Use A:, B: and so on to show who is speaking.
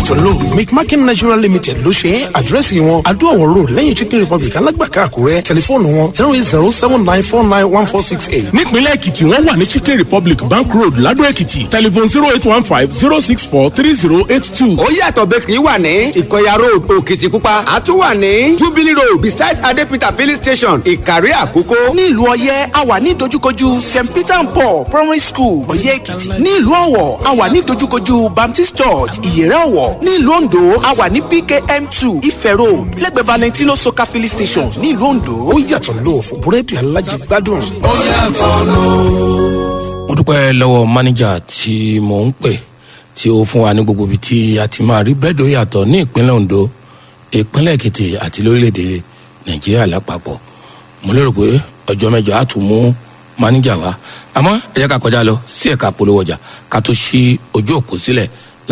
A: yàtọ̀ lò mcmakin nigeria limited ló ṣe é àdírẹ́sì wọn adúọ̀wọ̀ road lẹ́yìn chicken republic alágbàká àkúrẹ́ tẹlifóònù wọn zero eight zero seven nine four nine one four six eight.
B: nípínlẹ̀ èkìtì wọ́n wà ní chicken republic bank road ladò èkìtì telephone zero eight one five zero six four three zero eight two.
C: ó yàtọ̀ bakery wà ní ìkọyà road òkìtìpupa àtún wà ní jubilee road beside adepita filling station ìkàrí àkókò.
D: ní ìlú ọyẹ a wà ní dojúkojú st peter and paul primary school ọyẹ èkìtì ní ìlú ọwọ a wà ní dojúkojú baptist church ìyẹrẹ ọwọ ní ìlú ondo a wà ní pkm two ife road lẹ́gbẹ̀ẹ́ valentino soka filling station ní ìlú ondo.
A: ó yàtọ̀ lò fún búrẹ́dì alájẹgbádùn.
E: ó yàtọ̀ lò.
F: mo dúpẹ́ lọ́wọ́ mánéjà tí mò ń pè tí ó fún wa ní gbogbo ibi tí a ti máa rí bẹ́ẹ̀dì ó yàtọ̀ ní ìpínlẹ̀ ondo ìpínlẹ̀ èkìtì àti lórílẹ̀‐èdè nàìjíríà lápapọ̀ mo lérò pé ọjọ́ mẹ́jọ á tún mú mánéjà wá àmọ́ ẹ jẹ́ ká kọjá lọ sí ẹ̀ka polówó ọjà ká tó ṣí ojú òpó sílẹ̀